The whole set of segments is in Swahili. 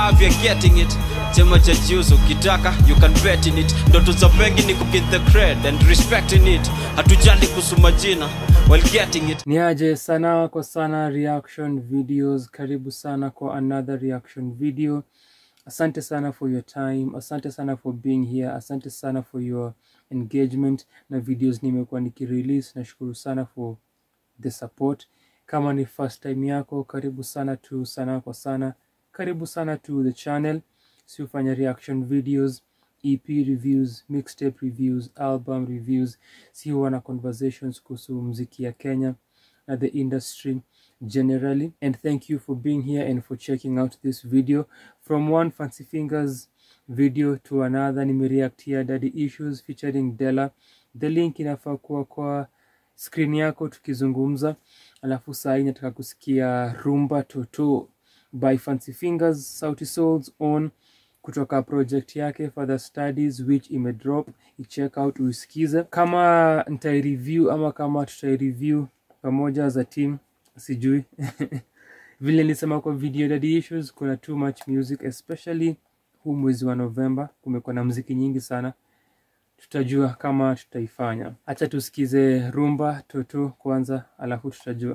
have you're getting it chema cha jiuso ukitaka you can bet in it ndoto za wengi ni kuget the cred and respecting it hatujali kuhusu majina while getting it ni aje sana kwa sana reaction videos karibu sana kwa another reaction video asante sana for your time asante sana for being here asante sana for your engagement na videos nimekuwa nikirelease nashukuru sana for the support kama ni first time yako karibu sana tu sana kwa sana karibu sana to the channel si hufanya reaction videos ep reviews mixtape reviews album reviews si huwa na conversations kuhusu mziki ya kenya na the industry generally and thank you for being here and for checking out this video from one fancy fingers video to another nimereact here daddy issues featuring della the link inafaa kuwa kwa screen yako tukizungumza alafu saa hii nataka kusikia rumba toto by fancy fingers sauti souls on kutoka project yake further studies which imedrop icheck out uisikize kama nitaireview ama kama tutaireview pamoja as a team sijui vile nilisema kwa video daddy issues kuna too much music especially huu mwezi wa novemba kumekuwa na mziki nyingi sana tutajua kama tutaifanya hacha tusikize rumba toto kwanza alafu tutajua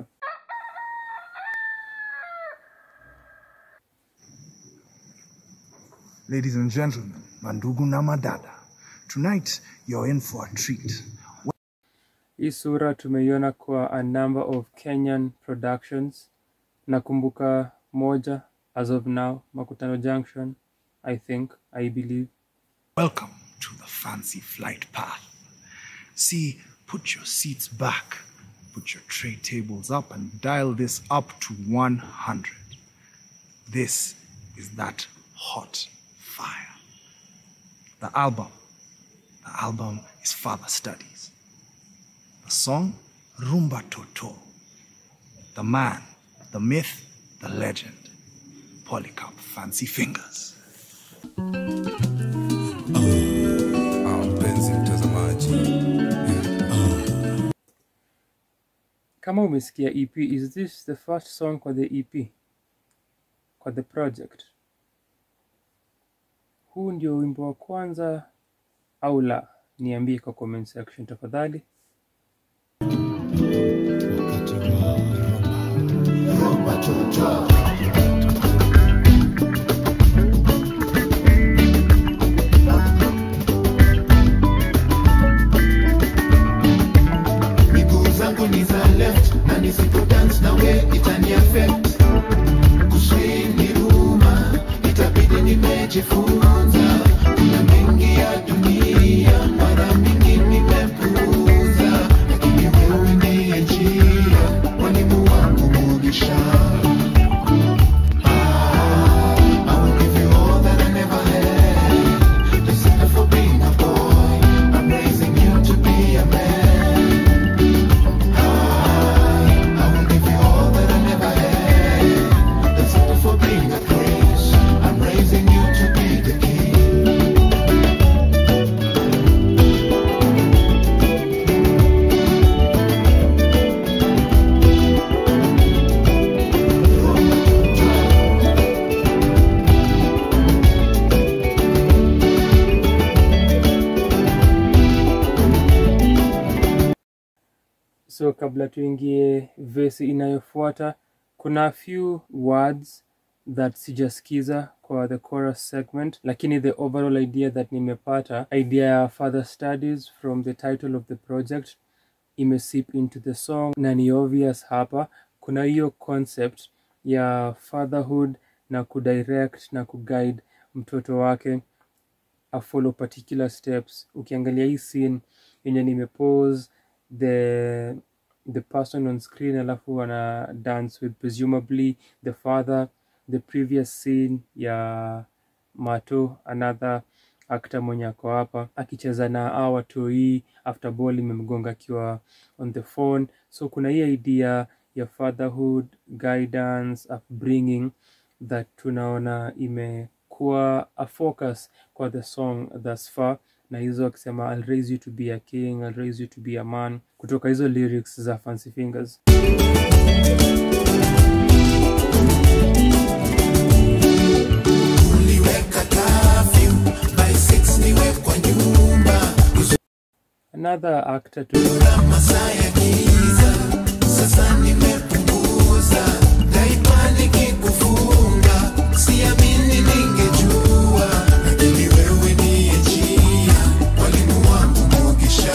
Ladies and gentlemen, Mandugu na Madada, tonight you're in for a treat. hii sura tumeiona kwa a number of kenyan productions nakumbuka moja as of now makutano junction i think i believe Welcome to the fancy flight path. See, put your seats back, put your tray tables up, and dial this up to 100. This is that hot fire. The album. The album is Father Studies. The song, Rumba Toto. The man, the myth, the legend, Polycarp Fancy Fingers. Ah, mpenzi mtazamaji kama umesikia ep is this the first song kwa the ep kwa the project huu ndio wimbo wa kwanza au la niambie kwa comment section tafadhali miguu zangu ni za left na nisipo dance na we itani affect kuswing ni ruma itabidi nimejifunza kuna mengi ya dunia mara mingi nimepuuza lakini wewe ndiye njia mwalimu wangu mugisha I will give you all that I never had. Just enough for being a boy. I'm raising you to be a man. I will give you all that I never had. That's all for being a prince. I'm raising you to be the king. so kabla tuingie vesi inayofuata kuna few words that sijasikiza kwa the chorus segment lakini the overall idea that nimepata idea ya further studies from the title of the project imesip into the song na ni obvious hapa kuna hiyo concept ya fatherhood na kudirect na kuguide mtoto wake afollow particular steps ukiangalia hii scene yenye nimepose the the person on screen alafu wana dance with presumably the father the previous scene ya mato another actor mwenye ako hapa akicheza na a watoi after ball imemgonga akiwa on the phone so kuna hii idea ya fatherhood guidance upbringing that tunaona imekuwa a focus kwa the song thus far na hizo akisema I'll raise you to be a king I'll raise you to be a man kutoka hizo lyrics za Fancy Fingers another actor to masaa ya giza sasa nimepunguza daima nikikufunga siamini ningejua lakini wewe niye njia mwalimu wangu mogisha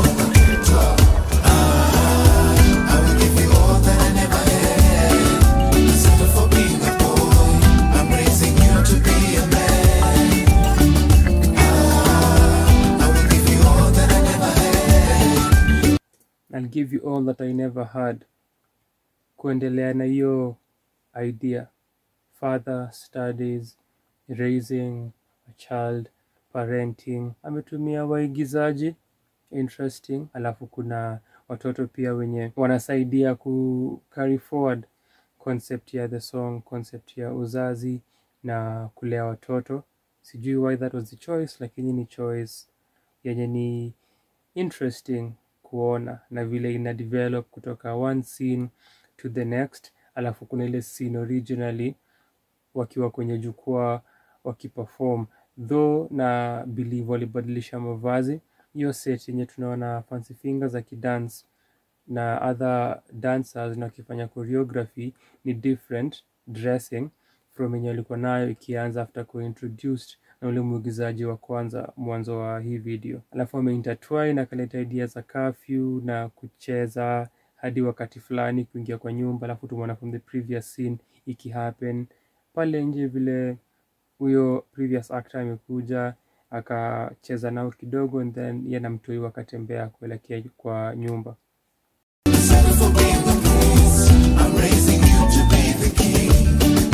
I will give you all that I never had. Settle for being a boy. I'm raising you to be a man. I will give you all that I never had. I'll give you all that I never had. Kuendelea na hiyo idea. Father studies, raising a child, parenting. Ametumia waigizaji interesting, alafu kuna watoto pia wenye wanasaidia ku carry forward concept ya the song, concept ya uzazi na kulea watoto. Sijui why that was the choice, lakini ni choice yenye ni interesting kuona na vile ina develop kutoka one scene to the next alafu kuna ile scene originally wakiwa kwenye jukwaa wakiperform though na believe walibadilisha mavazi hiyo set yenye tunaona fancy fingers akidance na other dancers na wakifanya choreography ni different dressing from yenye walikuwa nayo ikianza after kuintroduced na ule mwigizaji wa kwanza mwanzo wa hii video alafu wameintertwine akaleta idea za curfew na kucheza hadi wakati fulani kuingia kwa nyumba alafu tumeona from the previous scene ikihappen pale nje vile huyo previous actor amekuja akacheza nao kidogo and then ye na mtoi wakatembea kuelekea kwa nyumba Settle for being the prince. I'm raising you to be the king.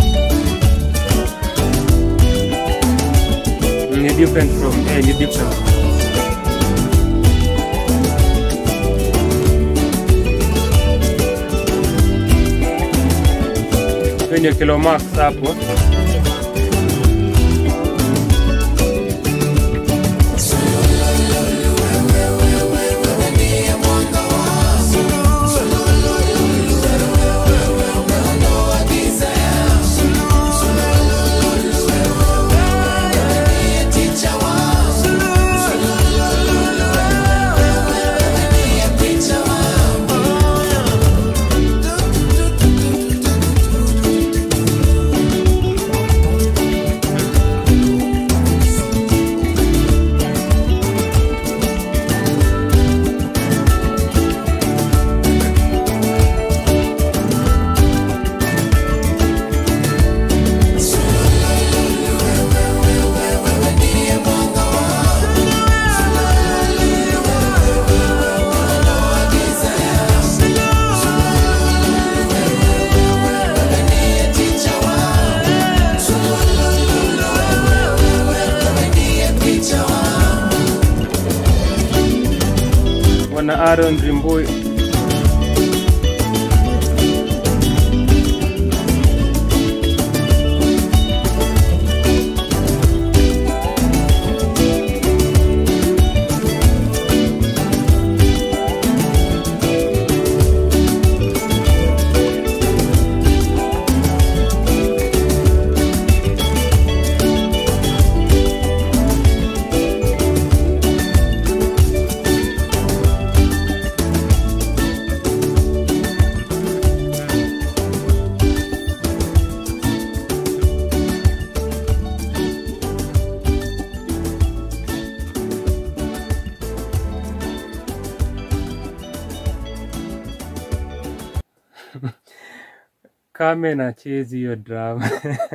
Mm, ni different from eh, ni different kwenye kilo max hapo wana Aaron Rimbui Kame na chezi hiyo drama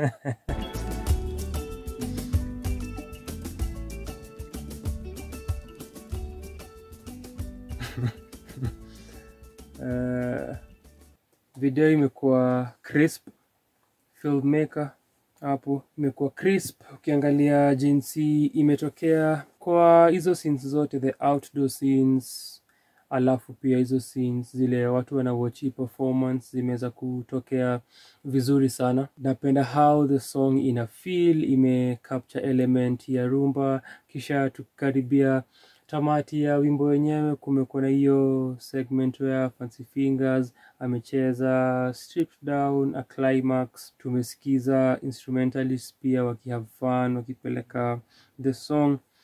uh, video imekuwa crisp filmmaker hapo imekuwa crisp ukiangalia jinsi imetokea kwa hizo scenes zote the outdoor scenes alafu pia hizo scenes zile watu wanawatch performance zimeweza kutokea vizuri sana napenda how the song ina feel ime capture element ya rumba kisha tukikaribia tamati ya wimbo wenyewe kumekuwa na hiyo segment ya fancy fingers amecheza stripped down a climax tumesikiza instrumentalists pia wakihave fun wakipeleka the song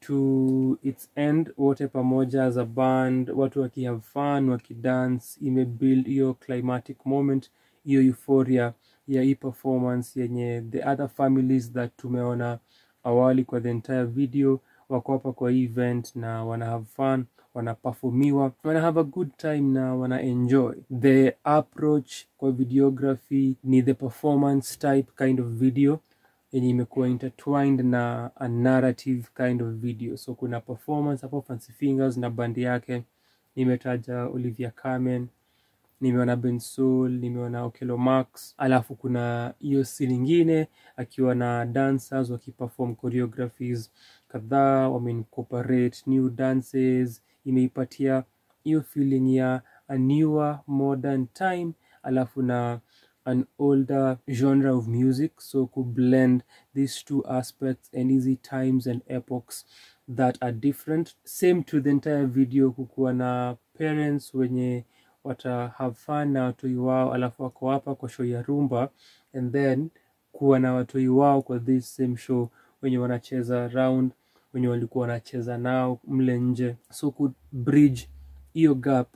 to its end wote pamoja as a band watu wakihave fun wakidance imebuild hiyo climatic moment hiyo euphoria ya hii performance yenye the other families that tumeona awali kwa the entire video wako hapa kwa hii event na wana have fun wanaperformiwa wana have a good time na wana enjoy the approach kwa videography ni the performance type kind of video yenye imekuwa intertwined na a narrative kind of video so kuna performance hapo fancy fingers na bandi yake nimetaja olivia carmen nimeona bensoul nimeona okelo max alafu kuna hiyo si lingine akiwa na dancers wakiperform choreographies kadhaa wameincorporate new dances imeipatia hiyo feeling ya a newer modern time alafu na an older genre of music so ku blend these two aspects and easy times and epochs that are different same to the entire video kukuwa na parents wenye wata have fun na watoi wao alafu wako hapa kwa show ya rumba and then kuwa na watoi wao kwa this same show wenye wanacheza round wenye walikuwa wanacheza nao mle nje so ku bridge hiyo gap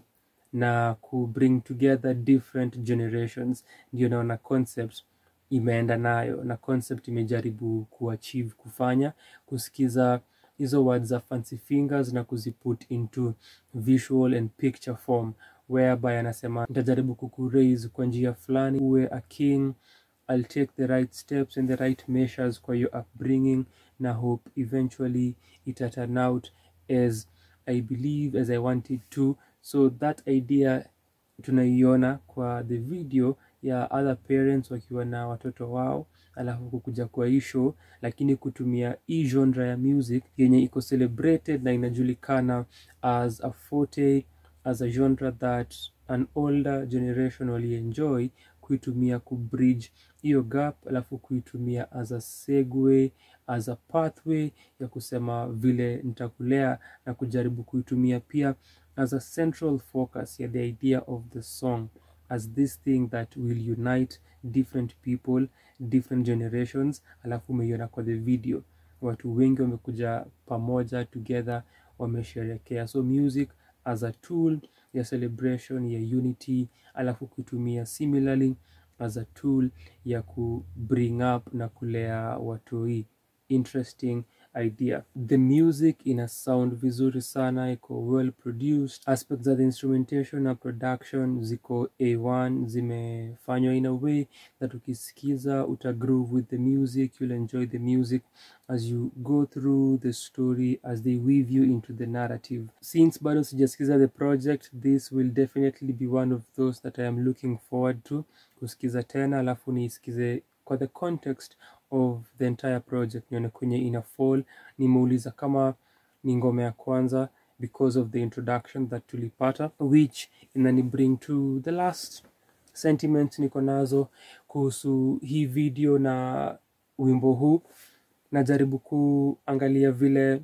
na ku bring together different generations ndio naona concept imeenda nayo na concept imejaribu kuachieve kufanya kusikiza hizo words za fancy fingers na kuziput into visual and picture form whereby anasema nitajaribu kukuraise kwa njia fulani uwe a king I'll take the right steps and the right measures kwa your upbringing na hope eventually it turn out as I believe as I wanted to so that idea tunaiona kwa the video ya other parents wakiwa na watoto wao alafu kukuja kwa hii show lakini kutumia hii genre ya music yenye iko celebrated na inajulikana as a forte as a genre that an older generation walienjoy kuitumia kubridge hiyo gap alafu kuitumia as a segue as a pathway ya kusema vile nitakulea na kujaribu kuitumia pia as a central focus ya the idea of the song as this thing that will unite different people different generations alafu umeiona kwa the video watu wengi wamekuja pamoja together wamesherekea so music as a tool ya celebration ya unity alafu kuitumia similarly as a tool ya ku bring up na kulea watoi interesting idea the music ina sound vizuri sana iko well produced aspects za the instrumentation na production ziko a1 zimefanywa in a way that ukisikiza uta groove with the music you'll enjoy the music as you go through the story as they weave you into the narrative since bado sijasikiza the project this will definitely be one of those that i am looking forward to kusikiza tena alafu niisikize kwa the context of the entire project nione kwenye ina fall nimeuliza kama ni ngoma ya kwanza because of the introduction that tulipata which inani bring to the last sentiment niko nazo kuhusu hii video na wimbo huu najaribu kuangalia vile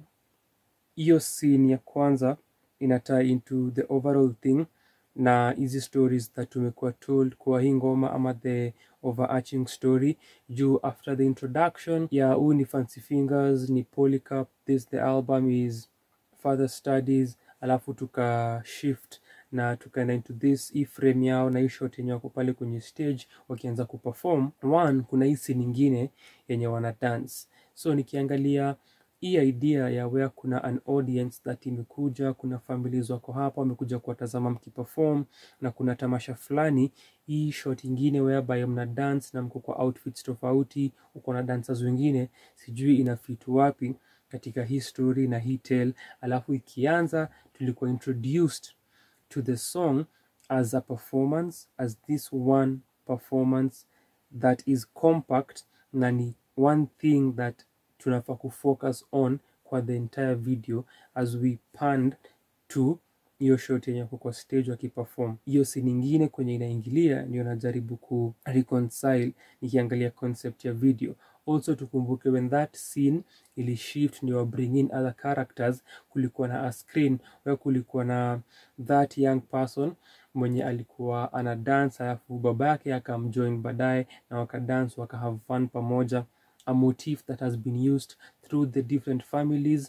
hiyo scene ya kwanza ina tie into the overall thing na hizi stories that tumekuwa told kwa hii ngoma ama the overarching story juu after the introduction ya huu ni fancy fingers ni polycap this the album is further studies alafu tuka shift na tukaenda into this hii frame yao na hii shot yenye wako pale kwenye stage wakianza kuperform one kuna hii scene nyingine yenye wana dance so nikiangalia hii idea ya where kuna an audience that imekuja kuna families wako hapa wamekuja kuwatazama mkiperform na kuna tamasha fulani hii shot ingine whereby mna dance na mko kwa outfits tofauti uko na dancers wengine sijui ina fit wapi katika hii story na hii tale alafu ikianza tulikuwa introduced to the song as a performance as this one performance that is compact na ni one thing that tunafaa kufocus on kwa the entire video as we panned to hiyo shot yenye kwa stage wakiperform hiyo si nyingine kwenye inaingilia ndio najaribu ku reconcile nikiangalia concept ya video also tukumbuke when that scene ili shift ndio bring in other characters kulikuwa na a screen where kulikuwa na that young person mwenye alikuwa ana dance alafu baba yake akamjoin baadaye na wakadance wakahave fun pamoja a motif that has been used through the different families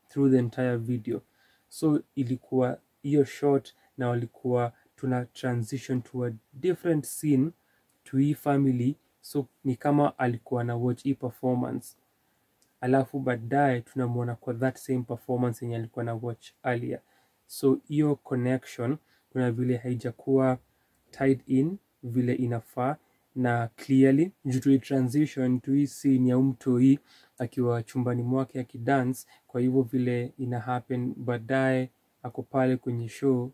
through the entire video so ilikuwa hiyo short na walikuwa tuna transition to a different scene to hii family so ni kama alikuwa na watch hii performance alafu baadaye tunamwona kwa that same performance yenye alikuwa na watch earlier so hiyo connection kuna vile haijakuwa tied in vile inafaa na clearly juu tuli transition to hii scene ya umtoi akiwa chumbani mwake akidance kwa hivyo vile ina happen baadaye ako pale kwenye show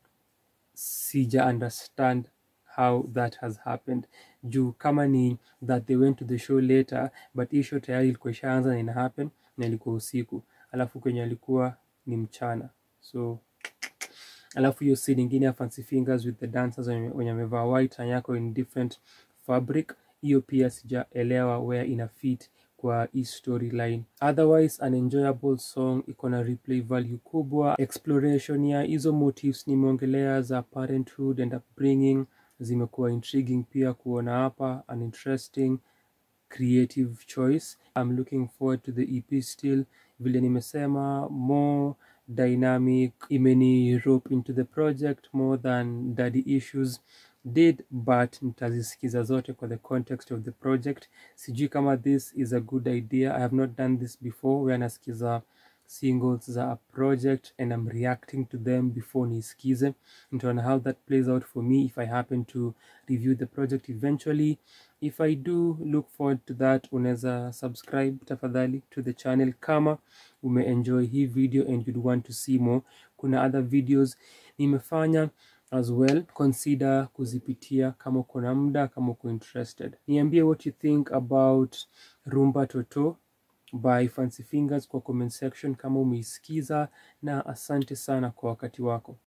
sija understand how that has happened juu kama ni that they went to the show later but hii show tayari ilikuwa ishaanza na ina happen na ilikuwa usiku alafu kwenye alikuwa ni mchana so alafu hiyo scene ingine ya fancy fingers with the dancers wenye wenye wamevaa white na yako in different fabric hiyo pia sijaelewa where ina fit kwa hii storyline otherwise an enjoyable song iko na replay value kubwa exploration ya hizo motives nimeongelea za parenthood and upbringing zimekuwa intriguing pia kuona hapa an interesting creative choice i'm looking forward to the ep still vile nimesema more dynamic imeni rope into the project more than daddy issues did but nitazisikiza zote kwa the context of the project sijui kama this is a good idea i have not done this before where nasikiza singles za a project and i'm reacting to them before niisikize nitaona how that plays out for me if i happen to review the project eventually if i do look forward to that unaweza subscribe tafadhali to the channel kama umeenjoy hii video and you'd want to see more kuna other videos nimefanya as well consider kuzipitia kama uko na muda kama uko interested niambie what you think about rumba toto by fancy fingers kwa comment section kama umeisikiza na asante sana kwa wakati wako